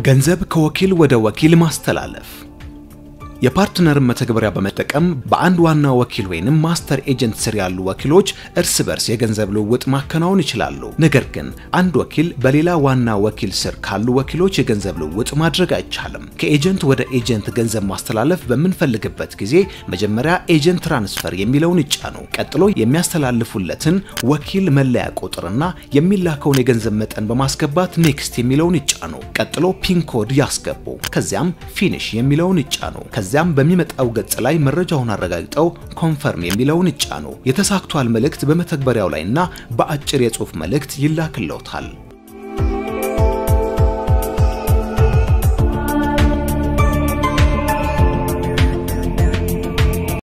ገንዘብ ከወኪል ወደ ወኪል ማስተላለፍ የፓርትነርን መተግበሪያ በመጠቀም በአንድ ዋና ወኪል ወይንም ማስተር ኤጀንት ስር ያሉ ወኪሎች እርስ በርስ የገንዘብ ልውውጥ ማከናወን ይችላሉ። ነገር ግን አንድ ወኪል በሌላ ዋና ወኪል ስር ካሉ ወኪሎች የገንዘብ ልውውጥ ማድረግ አይቻልም። ከኤጀንት ወደ ኤጀንት ገንዘብ ማስተላለፍ በምንፈልግበት ጊዜ መጀመሪያ ኤጀንት ትራንስፈር የሚለውን ይጫኑ። ቀጥሎ የሚያስተላልፉለትን ወኪል መለያ ቁጥርና የሚላከውን የገንዘብ መጠን በማስገባት ኔክስት የሚለውን ይጫኑ። ቀጥሎ ፒን ኮድ ያስገቡ። ከዚያም ፊኒሽ የሚለውን ይጫኑ። ከዚያም በሚመጣው ገጽ ላይ መረጃውን አረጋግጠው ኮንፈርም የሚለውን ይጫኑ። የተሳክቷል መልእክት በመተግበሪያው ላይና በአጭር የጽሑፍ መልእክት ይላክልዎታል።